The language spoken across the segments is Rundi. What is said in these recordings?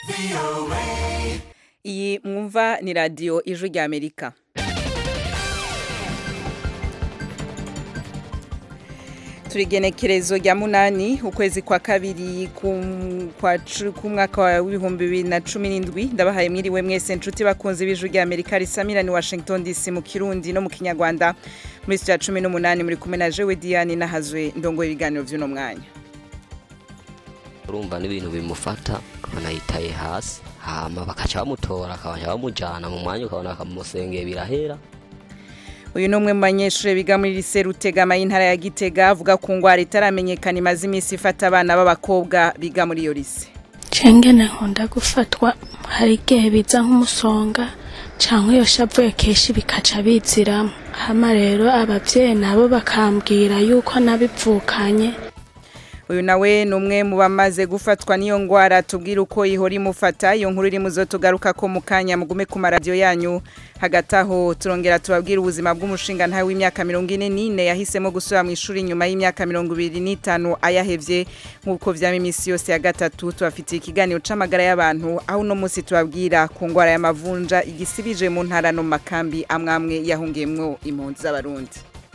iyi mwumva ni radiyo ijwi rya amerika turigenekerezo rya munani ukwezi kwa kabiri k'umwaka w'ibihumbi bibiri na cumi n'indwi ndabahaye mwiriwe mwese nshuti bakunze b'ijwi rya amerika risamira ni washington dc mu kirundi no mu kinyarwanda muri sitiya cumi n'umunani muri kumwe na jewe diane nahazwe ndongo ibiganiro by'uno mwanya urumva n'ibintu bimufata ukabona yitaye hasi hama bakaca bamutora akabasha bamujyana mu mwanya ukabona bakamusengeye birahera uyu ni umwe mu banyeshuri biga muri lise rutegama y'intara ya gitega avuga ku ngwara itaramenyekana imaze iminsi ifata abana b'abakobwa biga muri iyo lise cengene nkunda gufatwa hari igihe biza nk'umusonga cyangwa iyo shavuye kenshi bikaca biziramo hama rero ababyeyi nabo bakambwira yuko nabivukanye uyu nawe ni umwe mu bamaze gufatwa n'iyo ngwara tubwira uko ihora imufata iyo nkuru iri muzo tugaruka ko mu kanya mugume ku maradiyo yanyu hagati aho turongera tubabwira ubuzima bw'umushinga ntawe w'imyaka mirongo ine n'ine yahisemo gusubira mu ishuri nyuma y'imyaka mirongo ibiri n'itanu ayahevye nk'uko vyama iminsi yose ya gatatu tubafitiye ikiganiro c'amagara y'abantu aho uno munsi tubabwira ku ngwara y'amavunja igisibije mu ntara no mu makambi amwamwe yahungiyemwo impunzi z'abarundi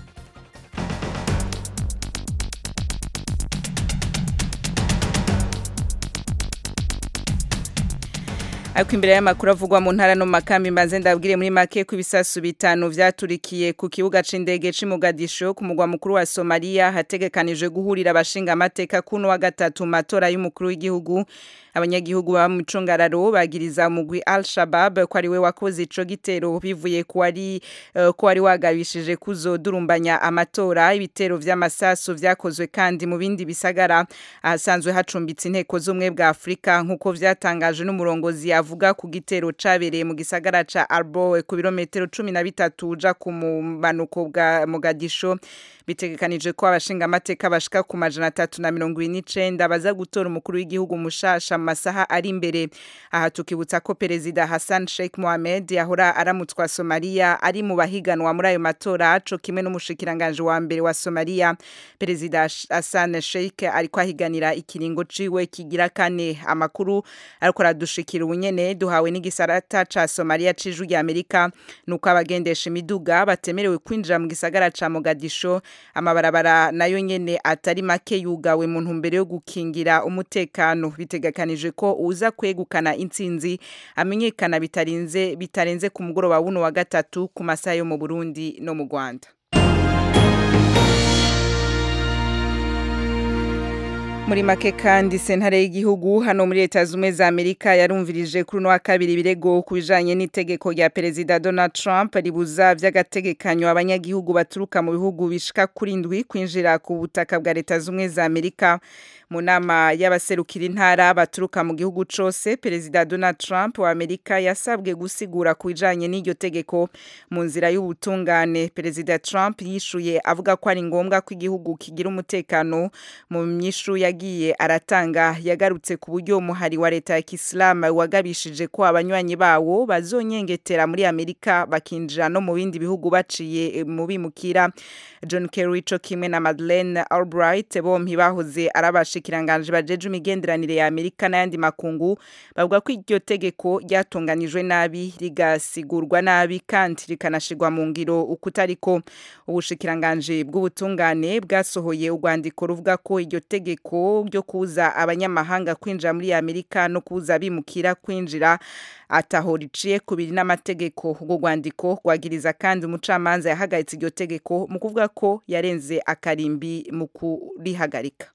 ariko imbere y'amakuru avugwa mu ntara no mu makambi mbanze ndabwire muri make ko ibisasu bitanu vyaturikiye ku kibuga c'indege c'i Mogadisho ku mugwa mukuru wa Somalia hategekanijwe guhurira abashinga amateka kuno wa gatatu matora y'umukuru w'igihugu abanyagihugu baba mu micungararo bagiriza umugwi Al-Shabaab ko ari we wakoze ico gitero bivuye ku wari uh, ko wari wagabishije kuzodurumbanya amatora ibitero vy'amasasu vyakozwe kandi mu bindi bisagara ahasanzwe hacumbitse inteko z'umwe bwa Afrika nkuko vyatangaje n'umurongozi avuga ku gitero cabereye mu gisagara ca Arboe ku birometero 13 uja ku mumanuko bwa Mogadisho bitegekanije ko abashinga amateka bashika ku majana atatu na mirongo ibiri n'icenda baza gutora umukuru w'igihugu mushasha mu masaha ari imbere aha tukibutsa ko perezida Hassan Sheikh Mohamed yahora aramutswa Somalia ari mu bahiganwa muri ayo matora co kimwe n'umushikiranganje wa mbere wa Somalia perezida Hassan Sheikh ariko ahiganira ikiringo ciwe kigira kane amakuru ariko aradushikira ubunyene duhawe n'igisarata ca Somalia c'ijwi rya Amerika nuko abagendesha imiduga batemerewe kwinjira mu gisagara ca Mogadisho amabarabara nayo nyene atari make yugawe mu ntumbero yo gukingira umutekano bitegekanije ko uza kwegukana intsinzi amenyekana bitarinze bitarenze ku mugoroba wuno wa gatatu ku masaha yo mu Burundi no mu Rwanda muri make kandi sentare y'igihugu hano muri leta zumwe za Amerika yarumvirije kuri no wa kabiri ibirego kubijanye n'itegeko rya perezida Donald Trump ribuza vy'agategekanyo abanyagihugu baturuka mu bihugu bishika kuri ndwi kwinjira ku butaka bwa leta zumwe za Amerika mu nama y'abaserukira intara baturuka mu gihugu cose perezida Donald Trump wa Amerika yasabwe gusigura ku bijanye n'iryo tegeko mu nzira y'ubutungane perezida Trump yishuye avuga ko ari ngombwa ko igihugu kigira umutekano mu myishu yagiye aratanga yagarutse ku buryo umuhari wa leta ya Kisilamu wagabishije ko abanywanyi bawo bazonyengetera muri Amerika bakinjira no mu bindi bihugu baciye mu bimukira John Kerry co kimwe na Madeleine Albright bompi bahoze arabashikiranganje bajeje imigenderanire ya Amerika n'ayandi makungu bavuga ko iryo tegeko ryatunganijwe nabi rigasigurwa nabi kandi rikanashigwa mu ngiro ukutariko ubushikiranganje bw'ubutungane bwasohoye urwandiko ruvuga ko iryo tegeko ryo kuza abanyamahanga kwinjira muri Amerika no kuza bimukira kwinjira ataho riciye kubiri n'amategeko ubwo rwandiko rwagiriza kandi umucamanza yahagaritse iryo tegeko mu kuvuga ko yarenze akarimbi mu kurihagarika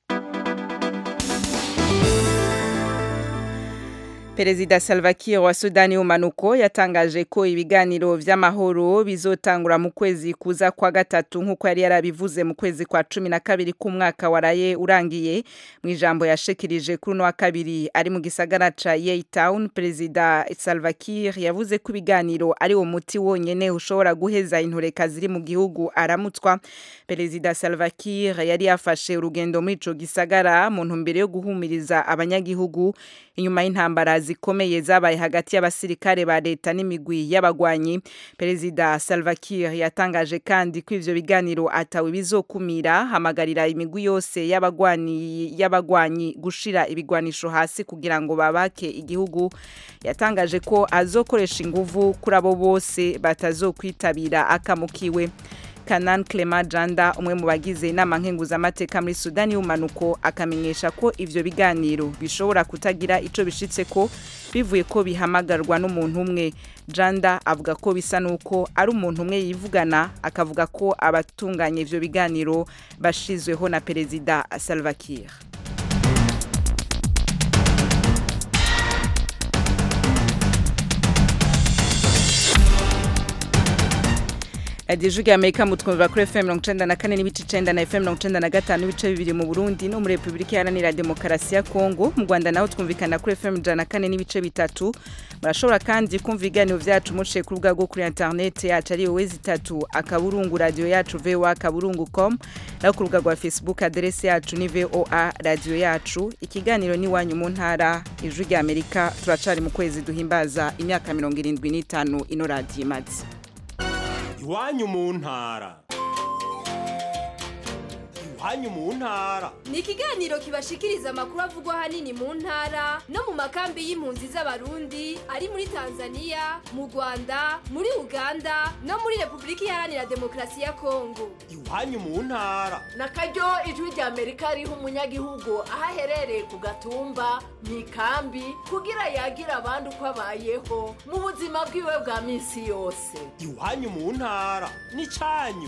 Perezida Salva Kiir wa Sudani y'umanuko yatangaje ko ibiganiro vy'amahoro bizotangura mu kwezi kuza kwa gatatu nkuko yari yarabivuze mu kwezi kwa cumi na kabiri k'umwaka waraye urangiye mu ijambo yashikirije kuri no wa kabiri ari mu gisagara ca Yeytown Perezida Salva Kiir yavuze ko ibiganiro ari wo muti wonyene ushobora guheza intureka ziri mu gihugu aramutswa Perezida Salva Kiir yari yafashe urugendo muri ico gisagara mu ntumbero yo guhumiriza abanyagihugu inyuma y'intambara zikomeye zabaye hagati y'abasirikare ba leta n'imigwi y'abagwanyi perezida Salva Kiir yatangaje kandi ko ivyo biganiro atawe bizokumira hamagarira imigwi yose y'abagwani y'abagwanyi gushira ibigwanisho hasi kugira ngo babake igihugu yatangaje ko azokoresha inguvu kuri abo bose batazokwitabira akamukiwe Kanan Clement Janda umwe mu bagize inama nkenguzamateka muri Sudani y'umanuko akamenyesha ko ivyo biganiro bishobora kutagira ico bishitse ko bivuye ko bihamagarwa n'umuntu umwe Janda avuga ko bisa nuko ari umuntu umwe yivugana akavuga ko abatunganya ivyo biganiro bashizweho na perezida Salva Kiir radiyo ijwi amerika mutwumvira kuri fm mirongo icenda na kane n'ibice icenda na fm mirongo icenda na gatanu n'ibice bibiri mu burundi no muri repubulika iharanira demokarasi ya kongo mu rwanda naho twumvikana kuri fm ijana na kane n'ibice bitatu murashobora kandi kumva ibiganiro vyacu muciye ku rubuga rwo kuri interineti yacu ari wowe zitatu akaburungu radiyo yacu voa akaburungu com naho ku rubuga rwa facebook aderesi yacu ni voa radiyo yacu ikiganiro ni iwanyu mu ntara ijwi rya amerika turacari mu kwezi duhimbaza imyaka mirongo irindwi n'itanu ino radiyo imaze iwanyu mu ntara iwanyu mu ntara ni ikiganiro kibashikiriza amakuru avugwa ahanini mu ntara no mu makambi y'impunzi z'abarundi ari muri tanzania mu rwanda muri uganda no muri repubulika iharanira demokarasi ya kongo iwanyu mu ntara na karyo ijwi rya amerika riha umunyagihugu aho aherereye ku gatumba mu ikambi kugira yagira abandi uko abayeho mu buzima bwiwe bwa minsi yose iwanyu mu ntara ni cyanyu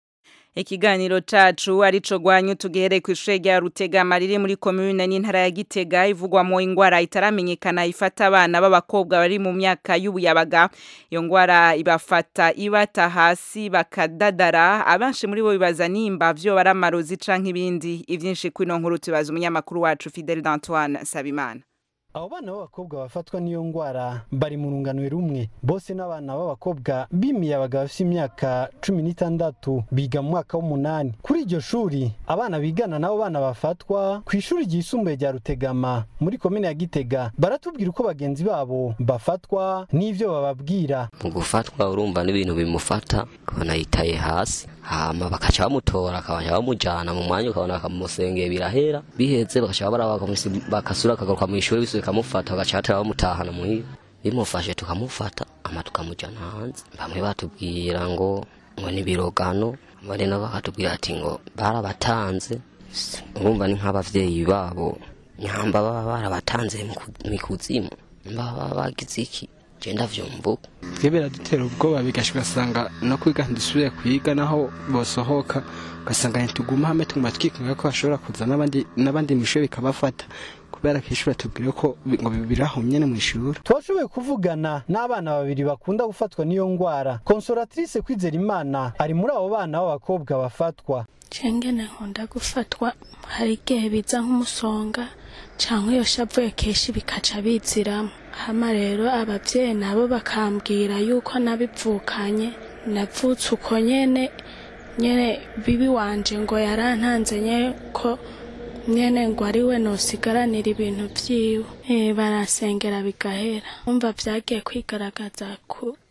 ikiganiro cacu arico gwanyu tugihereye ku ishure rya Rutegama riri muri commune n'intara ya Gitega ivugwamo ingwara itaramenyekana ifata abana b'abakobwa bari mu myaka y'ubuyabaga iyo ngwara ibafata ibata hasi bakadadara abanshi muri bo bibaza nimba vyo baramarozi canke ibindi ivyinshi kwino nkuru tubaza umunyamakuru wacu Fidel d'Antoine Sabimana abo bana b'abakobwa bafatwa n'iyo ngwara bari mu rungano rumwe bose n'abana b'abakobwa b'imiyabaga bafite imyaka cumi n'itandatu biga mu mwaka w'umunani kuri iryo shuri abana bigana n'abo bana bafatwa ku ishuri ryisumbuye rya rutegama muri komine ya gitega baratubwira uko bagenzi babo bafatwa n'ivyo bababwira mu gufatwa urumva n'ibintu bimufata ukabona yitaye hasi hama bakaca bamutora akabasha bamujana mu mwanya ukabona bakamusengeye birahera biheze bakaca baraba bakasura akagaruka mu ishuri bisuye kamufata bagaca batera bamutahana muhira bimufashe tukamufata ama tukamujana hanze bamwe batubwira ngo ngo ni birogano bari nabo bakatubwira ati ngo barabatanze urumva ni nk'abavyeyi babo nyamba baba barabatanze mu kuzimu baba bagize iki genda vyumvuka twe biradutera ubwoba bigasha ugasanga no kwiga ntidusubire kwiga naho bosohoka ugasanga ntituguma hamwe tuguma twikumira ko bashobora kuza n'abandi n'abandi mu ishuri bikabafata kubera ko ishuri atubwira ko ngo biraho nyene mu ishuri twashoboye kuvugana n'abana babiri bakunda gufatwa n'iyo ngwara consolatrice kwizera imana ari muri abo bana b'abakobwa bafatwa cengene nkunda gufatwa hari igihe biza nk'umusonga canke iyo shavuye kenshi bikaca biziramo hama rero abavyeyi nabo bakambwira yuko nabivukanye navutse uko nyene nyene bibi wanje ngo yarantanze nye ko nyene ngo ari we nosigaranira ibintu vyiwe e, barasengera bigahera umva vyagiye kwigaragaza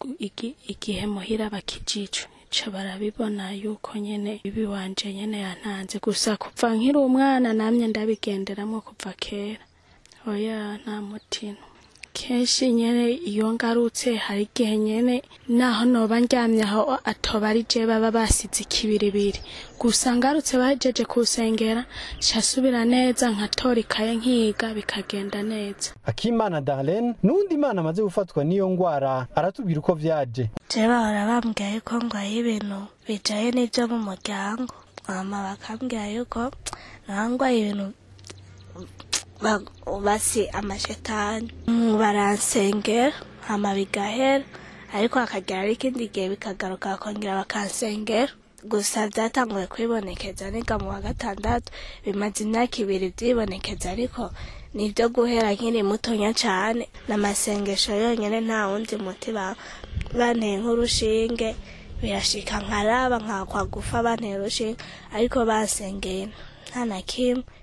igihe muhira bakijijwe ca barabibona yuko nyene bibi wanje nyene yantanze gusa kuva nkiri umwana namye ndabigenderamwo kuva kera oya nta mutima kenshi nyene iyo ngarutse hari igihe nyene naho noba ndyamye aho atoba ari je baba basize ikibiribiri gusa ngarutse bahejeje kusengera casubira neza nkatora ikaye nkiga bikagenda neza akimana darlene n'uwundi imana amaze gufatwa n'iyo ngwara aratubwira uko vyaje je bahora bambwira yuko ngwaye ibintu bijaye n'ivyo mu muryango mama bakambwira yuko nangwaye ibintu basi amashetani baransengera hama bigahera ariko hakagera ari ikindi gihe bikagaruka bakongera bakansengera gusa byatanguye kwibonekeza niga mu wa gatandatu bimaze imyaka ibiri byibonekeza ariko ni ibyo guhera nkiri mutonya cyane n'amasengesho yonyine nta wundi muti banteye nk'urushinge birashika nkaraba nkakwa gufa banteye urushinge ariko basengeye nta na kimwe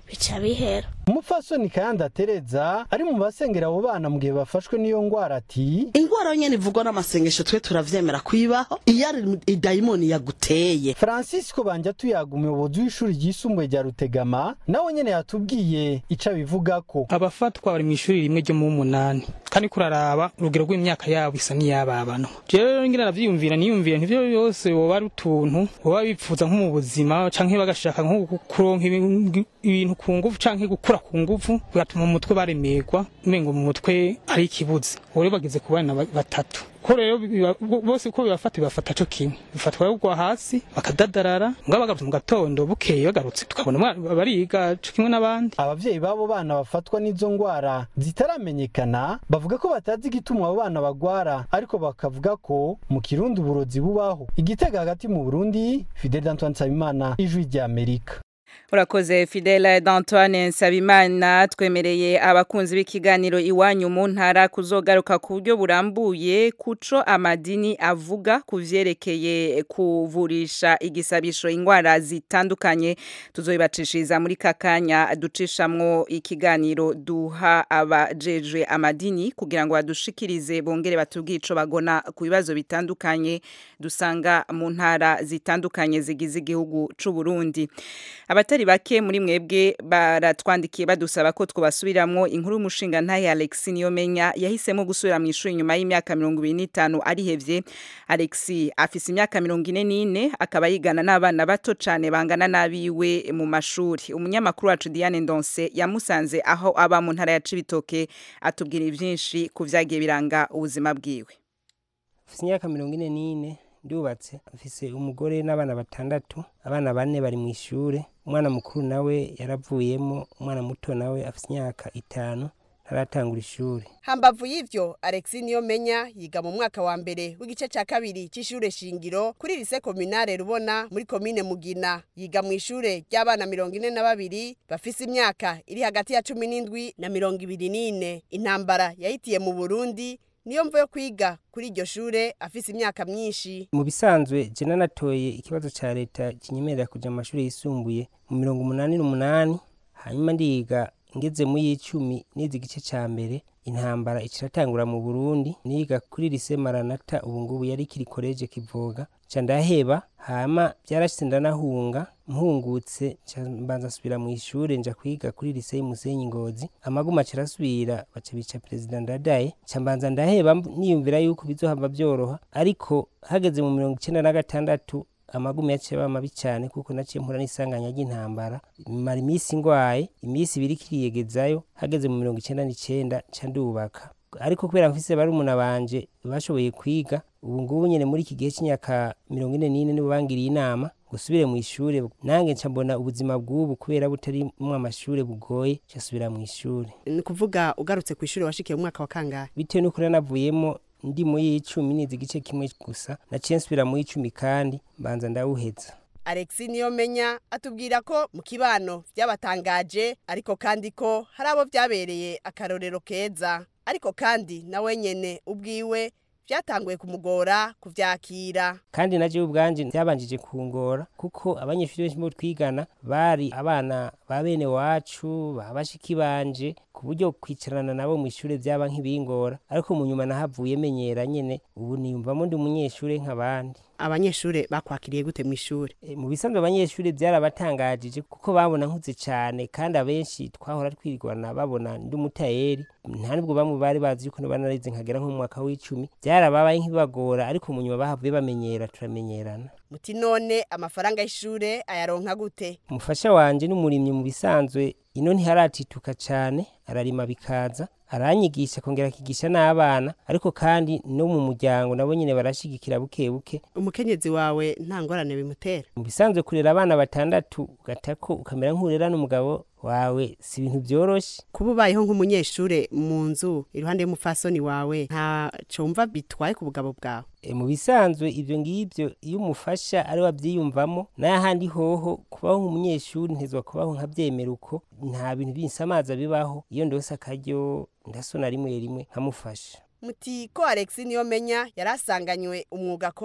bica bihera umupfasoni kayanda tereza ari mu basengera abo bana mu gihe bafashwe n'iyo ngwara ati ingwara nyene ivugwa n'amasengesho twe turavyemera kwibaho iyo ari idayimoni yaguteye francisco banja tuyaga umuyobozi w'ishuri ryisumbuye rya rutegama nawe nyene yatubwiye ico abivugako abafatwa bari mu ishuri rimwe ryo mu munani kandi kuraraba urugero rw'imyaka yabo isa n'iyababano jewe ngira navyiyumvira niyumvira ntivyo byose woba ari utuntu woba bipfuza nko mu buzima canke bagashaka nko kuronka ibintu ku nguvu canke gukura ku nguvu bigatuma mu mutwe baremerwa umengo mu mutwe ari ikibuze rero bageze ku bana batatu ko rero bose uko bibafata bibafata co kimwe bifatwa kugwa hasi bakadadarara mbwa bagarutse mu gatondo bukeye bagarutse tukabona bariga co kimwe n'abandi abavyeyi b'abo bana bafatwa n'izo ngwara zitaramenyekana bavuga ko batazi igituma abo bana bagwara ariko bakavuga ko mu kirundi uburozi bubaho igitega hagati mu burundi fidel antoine nsabimana ijwi ry'amerika urakoze fidele d'antoine nsabimana twemereye abakunzi b'ikiganiro iwanyu mu ntara kuzogaruka ku buryo burambuye kuco amadini avuga ku vyerekeye kuvurisha igisabisho ingwara zitandukanye tuzoibacishiriza muri kakanya ducishamwo ikiganiro duha abajejwe amadini kugira ngo badushikirize bongere batubwire ico bagona ku bibazo bitandukanye dusanga mu ntara zitandukanye zigize igihugu c'u Burundi abatari bake muri mwebwe baratwandikiye badusaba ko twabasubiramwo inkuru y'umushinga ntaye Alex Niyomenya yahisemo gusubira mu ishuri nyuma y'imyaka 25 arihevye Alex afise imyaka 44 akaba yigana n'abana bato cane bangana nabiwe mu mashuri umunyamakuru wacu Diane Ndonse yamusanze aho aba mu ntara ya Cibitoke atubwira ivyinshi ku vyagiye biranga ubuzima bwiwe afise imyaka 44 ndubatse afise umugore n'abana batandatu abana bane bari mu ishure umwana mukuru nawe yaravuyemo umwana muto nawe afite imyaka itanu ntaratangura ishuri hambavu y'ivyo alexi niyo menya yiga mu mwaka wa mbere w'igice ca kabiri c'ishure shingiro kuri lise kominare rubona muri komine mugina yiga mu ishure ry'abana mirongo ine na babiri bafise imyaka iri hagati ya cumi n'indwi na mirongo ibiri n'ine intambara yahitiye mu burundi niyo mvo yo kwiga kuri iryo shure afise imyaka myinshi mu bisanzwe je nanatoye ikibazo ca leta kinyemerera kuja mu mashuri yisumbuye mu mirongo umunani n'umunani hanyuma ndiga ngeze mu y'icumi nize igice ca mbere intambara iciratangura mu burundi niga kuri lise maranata ubu ngubu yari kiri koleje kivoga ca ndaheba hama vyarashitse ndanahunga mpungutse ca mbanza nsubira mu ishure nja kwiga kuri lise y'umusenyi ngozi amaguma cirasubira baca bica perezida ndadaye ca mbanza ndaheba niyumvira yuko bizohava vyoroha ariko hageze mu mirongo icenda na gatandatu amagumi yaciye aba mabi cyane kuko naciye mpura n'isanganya ry'intambara mara iminsi ngwaye iminsi ibiri kiriyegezayo hageze mu mirongo icenda n'icenda ca ndubaka ariko kubera mfise barumuna banje bashoboye kwiga ubu ngubu nyene muri iki gihe c'imyaka mirongo ine n'ine nibo bangiriye inama ngo usubire mu ishure nange nca mbona ubuzima bw'ubu kubera butari mu amashure bugoye ca subira mu ishure ni kuvuga ugarutse ku ishure washikiye mu mwaka wa kangahe bitewe n'uko nanavuyemo ndi mu y'icumi nize igice kimwe gusa naciye nsubira mu y'icumi kandi mbanza ndawuheza alexi niyo menya atubwira ko mu kibano byabatangaje ariko kandi ko hari abo byabereye akarorero keza ariko kandi nawe nyene ubwiwe byatanguye kumugora kuvyakira kandi naje ubwanje byabanjije kungora kuko abanyeshuri benshi bo twigana bari abana ba bene wacu babashiki banje ku buryo kwicarana nabo mu ishure byaba nk'ibingora ariko mu nyuma nahavuye menyera nyene ubu niyumvamo ndi umunyeshure nk'abandi abanyeshure bakwakiriye gute mu ishure e, mu bisanzwe abanyeshure byarabatangajije kuko babona nkuze cyane kandi abenshi twahora twirwana babona ndi umutayeri nta nubwo bamwe bari bazi yuko banarize nkagera nko mu mwaka w'icumi byarababaye nk'ibagora ariko mu nyuma bahavuye bamenyera turamenyerana muti none amafaranga y'ishure ayaronka gute umufasha wanje n'umurimyi mu bisanzwe ino ntiharatituka cyane ararima bikaza aranyigisha kongera akigisha n'abana ariko kandi no mu muryango nabo nyine barashigikira buke buke umukenyezi wawe nta ngorane bimutera mu bisanzwe kurera abana batandatu ugatako ukamera nk'urera n'umugabo wawe si ibintu byoroshe kuba ubayeho nk'umunyeshure mu nzu iruhande y'umufasoni wawe nta cumva bitwaye ku bugabo bwawe e, mu bisanzwe ivyo ngivyo iyo umufasha ari wavyiyumvamo n'ahandi hoho kubaho nk'umunyeshuri ntezwa kubaho nkavyemera uko nta bintu binsamaza bibaho iyo ndose akaryo ndasona rimwe rimwe nkamufasha muti ko Alex niyo menya yarasanganywe umwuga akora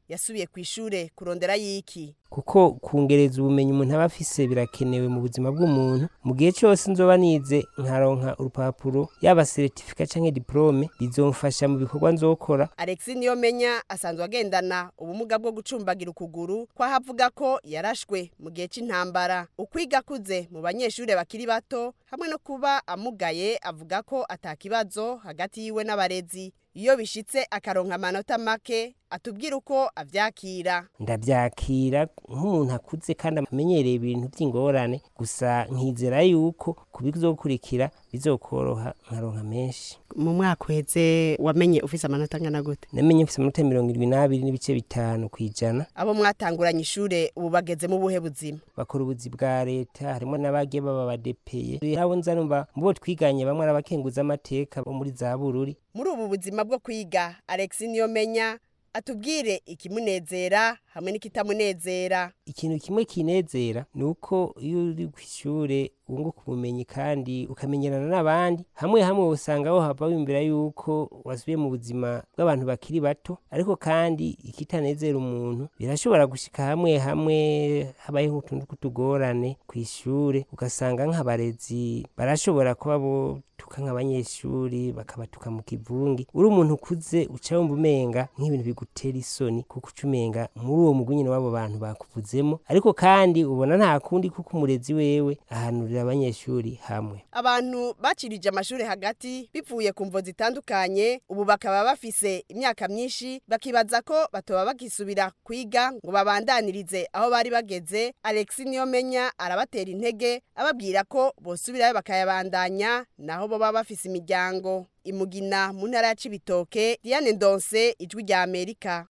yasubiye ku ishure kurondera yiki kuko kungereza ubumenyi umuntu aba afise birakenewe mu buzima bw'umuntu mu gihe cyose nzoba nize nkaronka urupapuro yaba certificat canke diplome bizomfasha mu bikorwa nzokora Alexis Niyomenya asanzwe agendana ubumuga bwo gucumbagira ukuguru kwa havuga ko yarashwe mu gihe c'intambara ukwiga kuze mu banyeshure bakiri bato hamwe no kuba amugaye avuga ko atakibazo hagati yiwe n'abarezi iyo bishitse akaronka amanota make atubwira uko avyakira ndavyakira nk'umuntu akuze kandi amenyereye ibintu by'ingorane gusa nkizera yuko kubizokurikira bizokoroha nkaronka menshi mu mwaka uheze wamenye ufise amanota angana gute namenye mfise amanota mirongo irindwi n'abiri n'ibice bitanu kw'ijana abo mwatanguranye ishure ubu bageze mu buhe buzima bakora ubuzi bwa leta harimo n'abagiye baba badepeye abo nza numva mu bo twiganye bamwe ari abakenguza amateka bo muri za bururi muri ubu buzima bwo kwiga Alex Niyomenya atubwire ikimunezera hamwe n'ikitamunezera ikintu kimwe kinezera ni uko iyo uri ku ishure wunguka ubumenyi kandi ukamenyerana n'abandi hamwe hamwe usanga aho hava wiyumvira yuko wasubiye mu buzima bw'abantu bakiri bato ariko kandi ikitanezera umuntu birashobora gushika hamwe hamwe habayeho utuntu tw'utugorane ku ishure ugasanga nk'abarezi barashobora kuba botuka nk'abanyeshuri bakabatuka mu kivungi uri umuntu ukuze uca wumva umenga nk'ibintu bigutera isoni kuko uca umenga muri uwo mugwi nyine w'abo bantu bakuvuzemo ariko kandi ubona nta kundi kuko umurezi wewe ahanurira abanyeshuri hamwe abantu bacirije amashuri hagati bivuye ku mvo zitandukanye ubu bakaba bafise imyaka myinshi bakibaza ko batoba bagisubira kwiga ngo babandanirize aho bari bageze Alex Niyomenya arabatera intege ababwira ko bosubirayo bakayabandanya naho bo baba bafise imiryango imugina mu ntara ya Cibitoke Diane Ndonse ijwi rya Amerika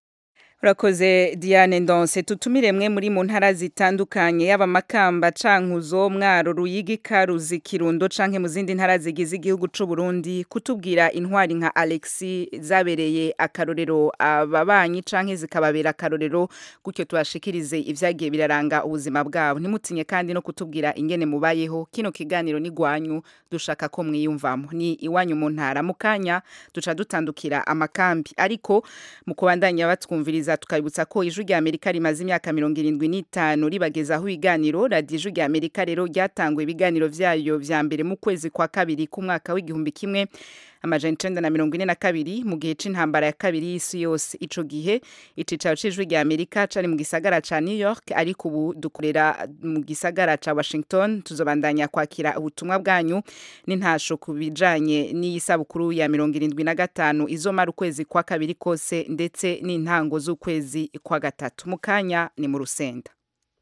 Urakoze Diane Ndonse tutumire mwe muri mu ntara zitandukanye yaba makamba cankuzo mwaro ruyigi karuzi kirundo canke mu zindi ntara zigize igihugu c'u Burundi kutubwira intwari nka Alexi zabereye akarorero ababanyi canke zikababera akarorero gutyo tubashikirize ivyagiye biraranga ubuzima bwabo ntimutinye kandi no kutubwira ingene mubayeho kino kiganiro ni gwanyu dushaka ko mwiyumvamo ni iwanyu mu ntara mu kanya duca dutandukira amakambi ariko mu kubandanya batwumviriza tukabibutsa ko ijwi rya Amerika rimaze imyaka mirongo irindwi n'itanu ribagezaho ibiganiro radiyo ijwi rya Amerika rero ryatanguye ibiganiro vyayo vya mbere mu kwezi kwa kabiri k'umwaka w'igihumbi kimwe amajana icenda na mirongo ine na kabiri mu gihe c'intambara ya kabiri y'isi yose ico gihe icicaro c'ijwi rya Amerika cari mu gisagara ca New York ariko ubu dukorera mu gisagara ca Washington tuzobandanya kwakira ubutumwa bwanyu n'intasho ku bijanye n'iyisabukuru ya mirongo irindwi na gatanu izomara ukwezi kwa kabiri kose ndetse n'intango z'ukwezi kwa gatatu mu kanya ni mu rusenda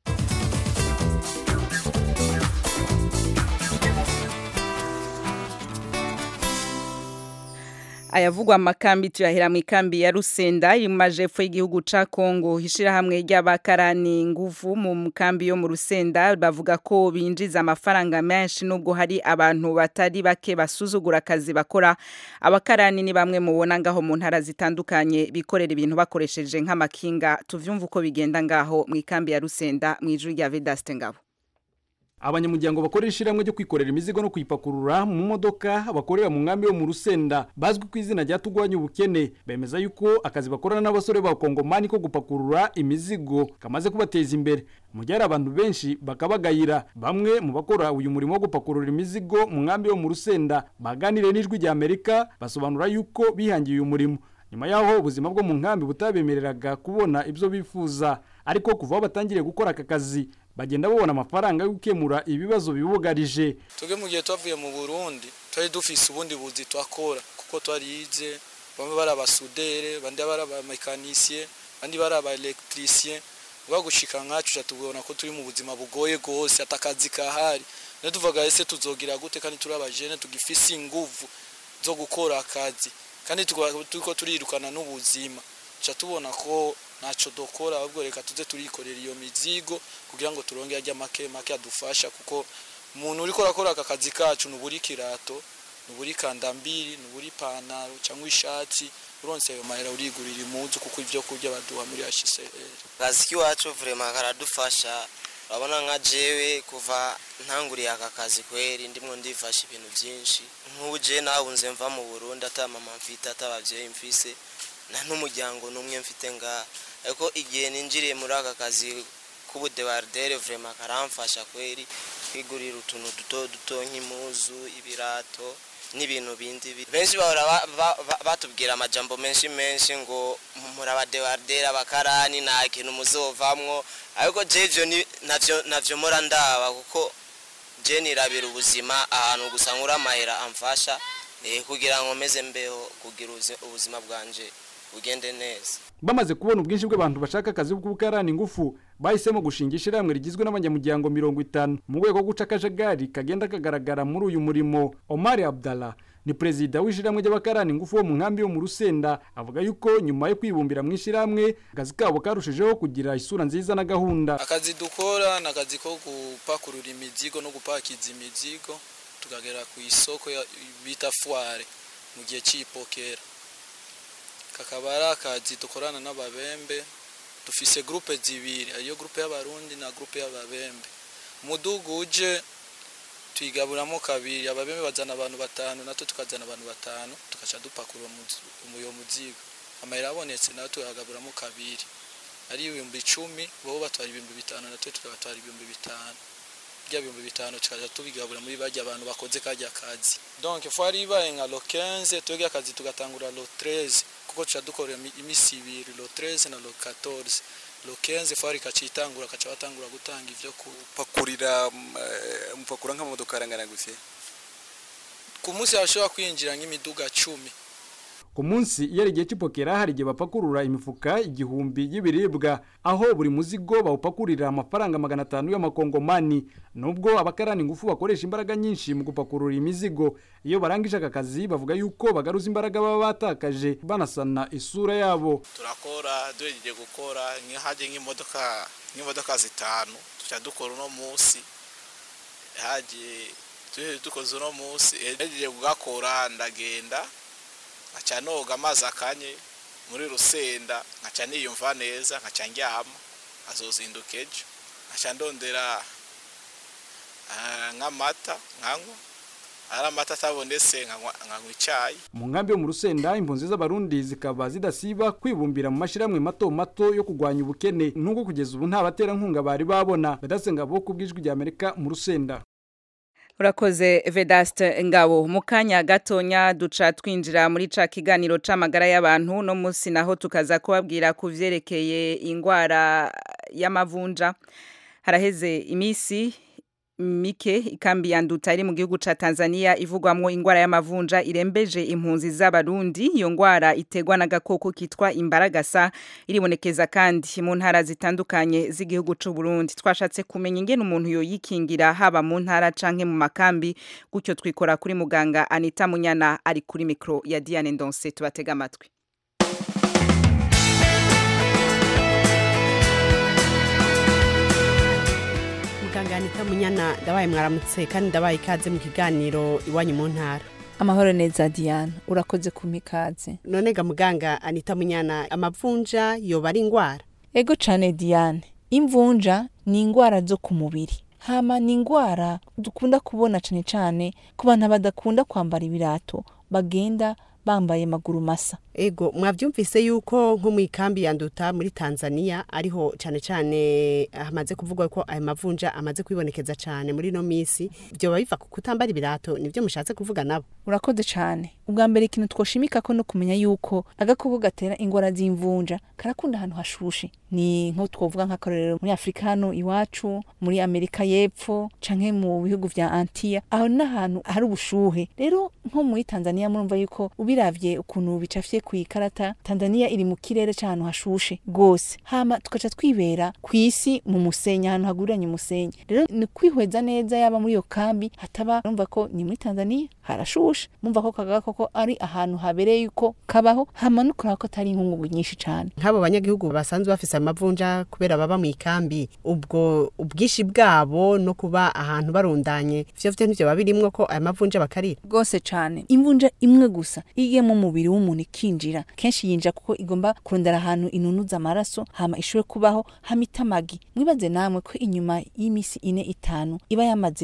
ayavugwa amakambi tuyahera mu ikambi ya Rusenda iri mu majepfo y'igihugu ca Kongo hishirahamwe ry'abakarani nguvu mu kambi yo mu Rusenda bavuga ko binjiza amafaranga menshi nubwo hari abantu batari bake basuzugura akazi bakora abakarani ni bamwe mubona ngaho mu ntara zitandukanye bikorera ibintu bakoresheje nk'amakinga tuvyumva uko bigenda ngaho mu ikambi ya Rusenda mu ijuru rya Vedaste ngabo abanyamuryango bakorera ishyirahamwe ryo kwikorera imizigo no kuyipakurura mu modoka bakorera mu nkambi yo mu rusenda bazwi ku izina rya tugwanya ubukene bemeza yuko akazi bakorana n'abasore b'abakongomani ko gupakurura imizigo kamaze kubateza imbere mu gihe hari abantu benshi bakabagayira bamwe mu bakora uyu murimo wo gupakurura imizigo mu nkambi yo mu rusenda baganiriye n'ijwi rya amerika basobanura yuko bihangiye uyu murimo nyuma y'aho ubuzima bwo mu nkambi butabemereraga kubona ibyo bifuza ariko kuva aho batangiriye gukora aka kazi bagenda babona amafaranga yo gukemura ibibazo bibugarije twebwe mu gihe twavuye mu burundi twari dufise ubundi buzi twakora kuko twarize bamwe bari abasudere bandi bari abamekanisye bandi bari abaelektrisiye uba gushika nkacu tubona ko turi mu buzima bugoye rwose atakazi kahari niyo tuvuga ese tuzogira gute kandi turi abajene tugifise inguvu zo gukora akazi kandi turiko turirukana n'ubuzima tuca tubona ko ntacyo dukora ahubwo reka tuze turikorera iyo mizigo kugira ngo turonge ajya make make adufasha kuko umuntu uri korakora aka kazi kacu nuburi kirato nuburi kandambiri nuburi ipantaro cyangwa ishati uronse ayo mahera urigurira impuzu kuko ibyo kurya baduha muri HCR akazi k'iwacu vraiment karadufasha urabona nka jewe kuva ntanguriye aka kazi kweri ndimwo ndifasha ibintu byinshi nk'ubu je nahunze mva mu Burundi ata mama mfite ata abavyeyi mfise nta n'umuryango n'umwe mfite nga ariko igihe ninjiriye muri aka kazi k'ubudebardere vrema karamfasha kweri kwigurira utuntu duto duto nk'impuzu ibirato n'ibintu bindi bi- benshi bahora ba- ba- ba- batubwira amajambo menshi menshi ngo muri abadebardere abakarani nta kintu muzovamwo ariko je ivyo ni- navyo navyo mora ndaba kuko je nirabira ubuzima ahantu gusa nkura amahera amfasha eh, kugira ngo meze mbeho kugira ubuzi- ubuzima bwanje bugende neza bamaze kubona ubwinshi bw'abantu bashaka akazi bw'ubukarani ingufu bahisemo gushinga ishyirahamwe rigizwe n'abanyamuryango mirongo itanu mu rwego rwo guca akajagari kagenda kagaragara muri uyu murimo omar abdallah ni perezida w'ishyirahamwe ry'abakarani ingufu bo mu nkambi yo mu rusenda avuga yuko nyuma yo kwibumbira mu ishyirahamwe akazi kabo karushijeho kugira isura nziza na gahunda akazi dukora ni akazi ko gupakurura imizigo no gupakiza imizigo tukagera ku isoko ya- bita fuware mu gihe cy'ipokera kakaba ari akazi dukorana n'ababembe dufise gurupe zibiri ariyo gurupe y'abarundi na gurupe y'ababembe umudugu uje tuyigaburamo kabiri ababembe bazana abantu batanu natwe tukazana abantu batanu tugaca dupakurura umuyo muzigo amahera abonetse nayo tuyagaburamo kabiri ari ibihumbi icumi bo batwara ibihumbi bitanu natwe tukabatwara ibihumbi bitanu bya bihumbi bitanu tukaja tubigabura muri barya abantu bakoze kajya kazi donc fwari ibaye nka lo 15 twebwe akazi tugatangura lo 13 kuko tuca dukorera imi- imisi ibiri lo 13 na lo 14 lo 15 fwari kacitangura kaca batangura gutanga ivyo ku pakurira mupakura nk'amamodoka arangana gute ku munsi hashobora kwinjira nk'imiduga cumi ku munsi iyo ari igihe cy'ipokera hari igihe bapakurura imifuka igihumbi y'ibiribwa aho buri muzigo bawupakurira amafaranga magana atanu y'amakongomani nubwo abakarani ingufu bakoresha imbaraga nyinshi mu gupakurura imizigo iyo barangije aka kazi bavuga yuko bagaruza imbaraga baba batakaje banasana isura yabo turakora duhejeje gukora nk'ihajye nk'imodoka nk'imodoka zitanu tuca dukora uno munsi hagiye duhejeje dukoze uno munsi hejeje kugakora ndagenda nkaca noga amazi akanye muri rusenda nkaca niyumva neza nkaca ndyama azozinduka ejo nkaca ndondera ah, nk'amata nkanywa ari amata atabonetse nkanywa nkanywa icyayi mu nkambi yo mu rusenda impunzi z'abarundi zikaba zidasiba kwibumbira mu mashyirahamwe mato mato yo kurwanya ubukene nubwo kugeza ubu nta baterankunga bari babona badasenga bo ku bw'ijwi rya amerika mu rusenda Urakoze Vedaste Ngabo mu kanya gatonya duca twinjira muri ca kiganiro c'amagara y'abantu no musi naho tukaza kubabwira ku vyerekeye ingwara y'amavunja haraheze imisi mike ikambi ya nduta iri mu gihugu ca Tanzania ivugwamwo ingwara y'amavunja irembeje impunzi z'abarundi iyo ngwara itegwa n'agakoko kitwa imbaragasa iribonekeza kandi mu ntara zitandukanye z'igihugu c'u Burundi twashatse kumenya ingene umuntu yoyikingira haba mu ntara canke mu makambi gutyo twikora kuri muganga Anita Munyana ari kuri mikro ya Diane Ndonse tubatega amatwi muganga anita munyana ndabaye mwaramutse kandi ndabaye ikaze mu kiganiro iwanyu mu ntara amahoro neza diana urakoze kumpa ikaze none ga muganga anita munyana amavunja yoba ari ingwara ego cane diane imvunja ni ingwara zo ku mubiri hama ni ingwara dukunda kubona cane cane ku bantu badakunda kwambara ibirato bagenda bambaye maguru masa ego mwavyumvise yuko nko mu ikambi ya nduta muri tanzania ariho cane cane hamaze kuvugwa ko ayo mavunja amaze kwibonekeza cane muri no misi vyoba biva ku kutambara ibirato nivyo mushatse kuvuga nabo urakoze cane ubwa mbere ikintu twoshimika ko no kumenya yuko agakoko gatera ingwara z'imvunja karakunda ahantu hashushe ni nko twovuga nk'akarorero muri afurika hano iwacu muri amerika y'epfo canke mu bihugu vya antiya aho ni ahantu hari ubushuhe rero nko muri tanzania murumva yuko ubiravye ukuntu bicafye ku ikarata tanzania iri mu kirere c'ahantu hashushe gose hama tugaca twibera kw'isi mu musenyi ahantu haguriranye umusenyi rero ni kwihweza neza yaba muri iyo kambi hataba urumva ko ni muri tanzania harashushe mumva ko kagakoko ari ahantu habereye yuko kabaho hama no kuraba ko atari inkungugu nyinshi cane nk'abo banyagihugu basanzwe bafise amavunja kubera baba mu ikambi ubwo ubwishi bwabo no kuba ahantu barundanye vyo vyo nivyo babirimwo ko aya mavunja bakarira rwose cane imvunja imwe gusa igiye mu mubiri w'umuntu ikinjira kenshi yinjira kuko igomba kurondera ahantu inunuza amaraso hama ishobore kubaho hama itamagi mwibaze namwe ko inyuma y'imisi ine itanu iba yamaze ku-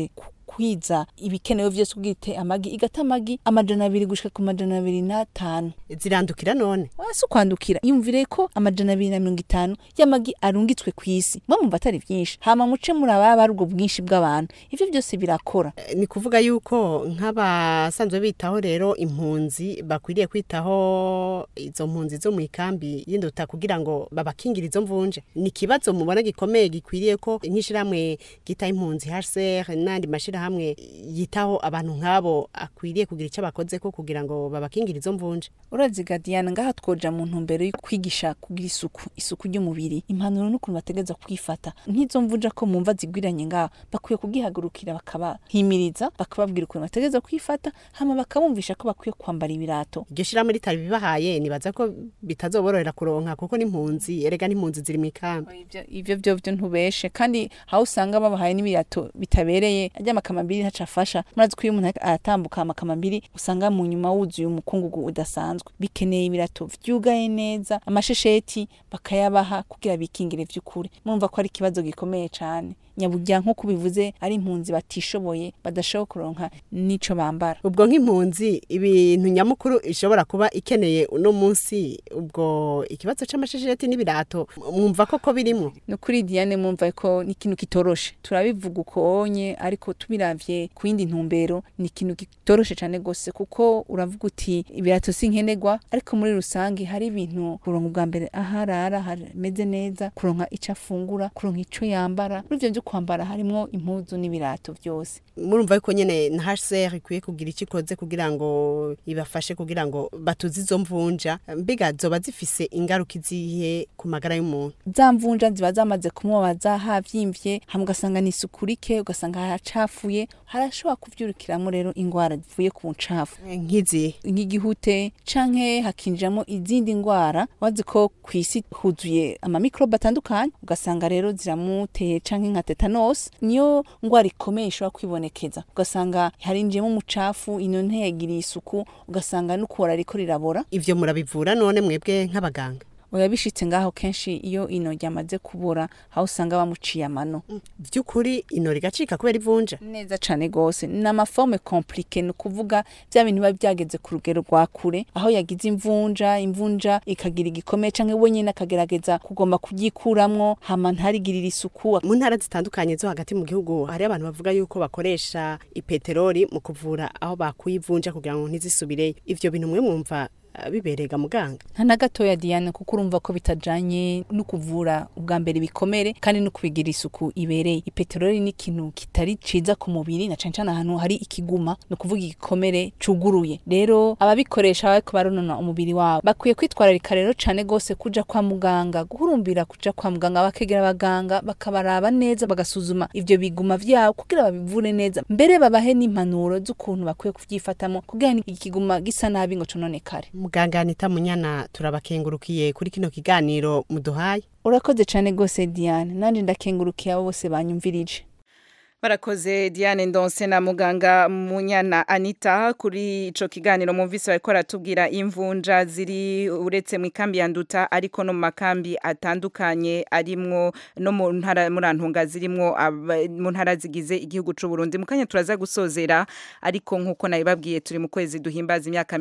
kwiza ibikenewe vyose kugira ite amagi igata amagi amajana abiri gushika ku majana abiri n'atanu zirandukira none si ukwandukira yumvire ko amajana abiri na mirongo itanu y'amagi arungitswe ku isi mwe mumva atari vyinshi hama muce muri ababa ari ubwo bwinshi bw'abantu ivyo vyose birakora ni kuvuga yuko nk'abasanzwe bitaho rero impunzi bakwiriye kwitaho izo mpunzi zo mu ikambi y'induta kugira ngo babakingire izo mvunje ni ikibazo mubona gikomeye gikwiriye ko nk'ishirahamwe gita impunzi HCR n'andi mashirahamwe yitaho abantu nk'abo akwiriye kugira icyo bakoze ko kugira ngo babakingire izo mvunje urazi Gadiana ngaha twoja mu ntumbero yo kwigisha kugira isuku isuku ry'umubiri impanuro n'ukuntu bategeza kwifata nk'izo mvunja ko mumva zigwiranye ngaha bakwiye kugihagurukira bakabahimiriza bakababwira ukuntu bategeza kwifata hama bakabumvisha ko bakwiye kwambara ibirato iryo shirahamwe ritari bibahaye nibaza ko bitazoborohera kuronka kuko n'impunzi erega n'impunzi ziri mu ikambi ivyo vyo vyo ntubeshe kandi aho usanga babahaye n'ibirato bitabereye ajya amakamambiri ntaco afasha murazi ko iyo umuntu aratambuka amakamambiri usanga mu nyuma wuzuye umukungugu udasanzwe bikeneye ibirato vyugaye neza amashesheti bakayabaha kugira bikingire vy'ukuri murumva ko ari ikibazo gikomeye cane nyaburya nk'uko bivuze ari impunzi batishoboye badashobora kuronka n'ico bambara ubwo nk'impunzi ibintu nyamukuru ishobora kuba ikeneye uno munsi ubwo ikibazo c'amashesheti n'ibirato mwumva koko birimwo no kuri Diane mwumva ko ni ikintu kitoroshe turabivuga ukonye ariko tubiravye ku yindi ntumbero ni ikintu kitoroshe cane gose kuko uravuga uti ibirato si nkenerwa ariko muri rusange hari ibintu kuronka ubwa mbere aharara hameze neza kuronka ico afungura kuronka ico yambara muri ivyo kwambara harimwo impuzu n'ibirato byose murumva yuko nyene na HCR ikwiye kugira icyo ikoze kugira ngo ibafashe kugira ngo batuze izo mvunja mbiga zoba zifise ingaruka izihe ku magara y'umuntu za mvunja ziba zamaze kumubaza havyimvye hamwe ugasanga ni isuku rike ugasanga haracafuye harashobora kuvyurukiramo rero ingwara zivuye ku ncafu nk'izi nk'igihute canke hakinjiramo izindi ngwara wazi ko kw'isi huzuye amamikrobe atandukanye ugasanga rero ziramuteye canke nka tetanus niyo ngwara ikomeye ishobora kwibonekeza ugasanga harinjiyemo umucafu ino ntiyagiriye isuku ugasanga n'ukubora ariko rirabora ivyo murabivura none mwebwe nk'abaganga oya bishitse ngaho kenshi iyo ino ryamaze kubura aho usanga bamuciye amano vy'ukuri ino rigacika kubera ivunja neza cane gose ni amaforme complique ni ukuvuga vya bintu biba byageze ku rugero rwa kure aho yagize imvunja imvunja ikagira igikomeye canke we nyene akagerageza kugomba kuryikuramwo hama ntarigirira isuku mu ntara zitandukanye zo hagati mu gihugu hari abantu bavuga yuko bakoresha ipeteroli mu kuvura aho bakuye ivunja kugira ngo ntizisubireyo ivyo bintu mwe mwumva biberega muganga nta na gatoya Diane kuko urumva ko bitajanye no kuvura ubwa mbere bikomere kandi no kubigira isuku ibereye ipeteroli ni ikintu kitari ciza ku mubiri na cane cane ahantu hari ikiguma no kuvuga igikomere cuguruye rero ababikoresha bariko baronona umubiri wabo bakwiye kwitwararika rero cane gose kuja kwa muganga guhurumbira kuja kwa muganga bakegera abaganga bakabaraba neza bagasuzuma ivyo biguma vyabo kugira babivure neza mbere babahe n'impanuro z'ukuntu bakwiye kuvyifatamo kugira ikiguma gisa nabi ngo cononekare muganga Anita Munyana turabakengurukiye kuri kino kiganiro muduhaye urakoze cyane gose Diane nanje ndakengurukiye abo bose banyumvirije Barakoze Diane Ndonse na muganga Munyana Anita kuri ico kiganiro mumvise bariko aratubwira imvunja ziri uretse mu ikambi ya Nduta ariko no mu makambi atandukanye arimwo no mu ntara murantunga zirimwo mu ntara zigize igihugu c'u Burundi mu kanya turaza gusozera ariko nkuko nabibabwiye turi mu kwezi duhimbaza imyaka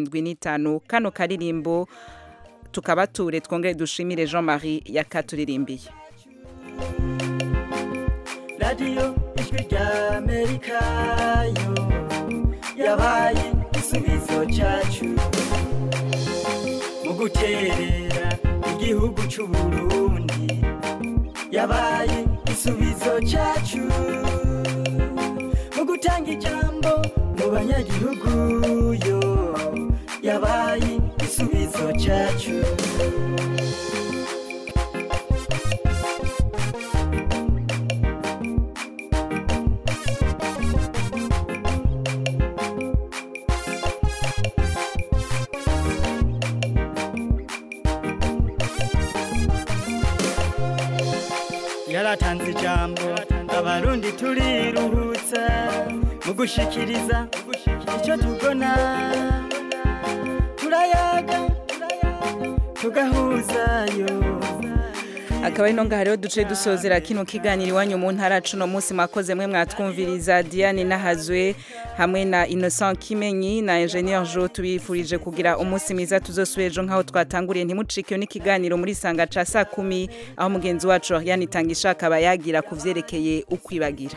75 kano karirimbo tukabature twongere dushimire Jean-Marie yakaturirimbiye radiyo ijwi rya amerika yo yabaye igisubizo cyacu mu guterera igihugu cy'u burundi yabaye igisubizo cyacu mu gutanga ijambo mu banyagihugu yo yabaye igisubizo cyacu yaratanze ijambo abarundi turiruhutsa mu gushikiriza icyo tubona turayaga tugahuzayo akaba ari nonga hariho duce dusozera kino kiganiro iwanyu mu ntara cuno munsi mwakoze mwe mwatwumviriza Diane Nahazwe hamwe na Innocent Kimenyi na Engineer Jo tubifurije kugira umunsi mwiza tuzosubira ejo nkaho twatanguriye ntimucike n'ikiganiro muri sanga ca saa kumi aho mugenzi wacu yanitangisha akaba yagira kuvyerekeye ukwibagira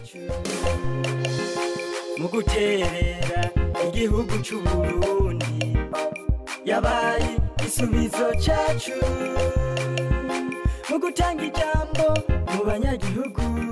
mu guterera igihugu c'uburundi yabaye igisubizo cacu mu gutanga ijambo mu banyagihugu